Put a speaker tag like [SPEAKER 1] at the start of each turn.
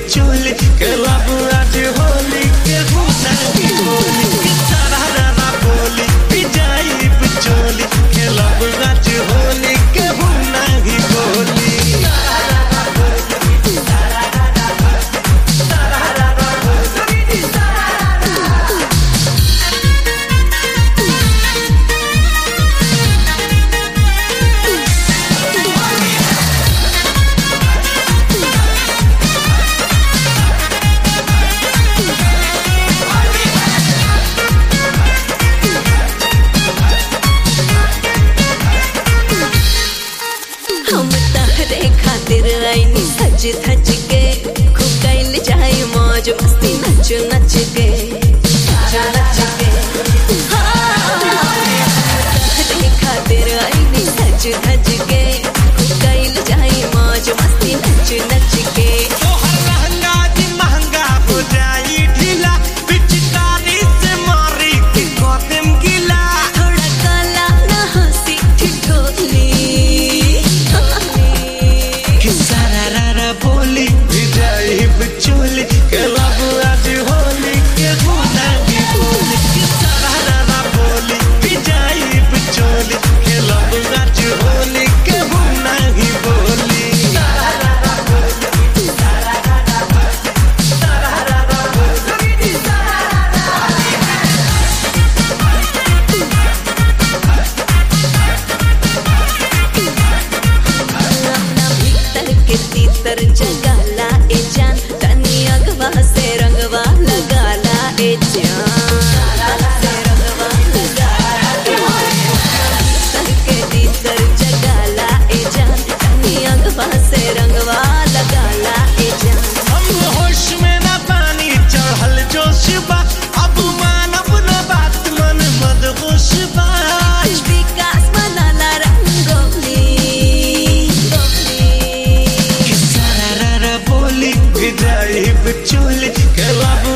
[SPEAKER 1] चोली खेलब आज होली के हुनाही होली के सरारा बोली पिजाई चोली खेलब आज होली के हुनाही होली
[SPEAKER 2] हम तहरे खातिर आईनी सज धज के खूब कैल जाए मौज मस्ती नच नच के नच नच के हाँ। तहरे खातिर आईनी सज धज के खूब कैल जाए मौज मस्ती नच नच के
[SPEAKER 1] तोहर लहंगा जी महंगा हो जाई ढीला पिचकारी से मारी के कदम गिला
[SPEAKER 2] थोड़ा काला ना हंसी ठिठोली
[SPEAKER 1] कि सरारा बोली पिजाई चोली खेलब आज होली के हुनाही होली कि सरारा बोली पिजाई चोली खेलब आज होली के हुनाही बोली
[SPEAKER 2] अपना भीतर के तीतर जगाला ए जान तनी अगवा से रंगवा लगाला ए जान से रंगवा लगाला ए जान। भीतर के तीतर जगाला ए जान तनी अगवा से रंगवा लगाला ए जान
[SPEAKER 1] हम होश में न पानी चढ़ल जोश बा अब मानब न बात मन मद होश बा
[SPEAKER 2] आज विकास मनाला रंगोली गोली
[SPEAKER 1] कि सरारा बोली भिजाई चोली खेलब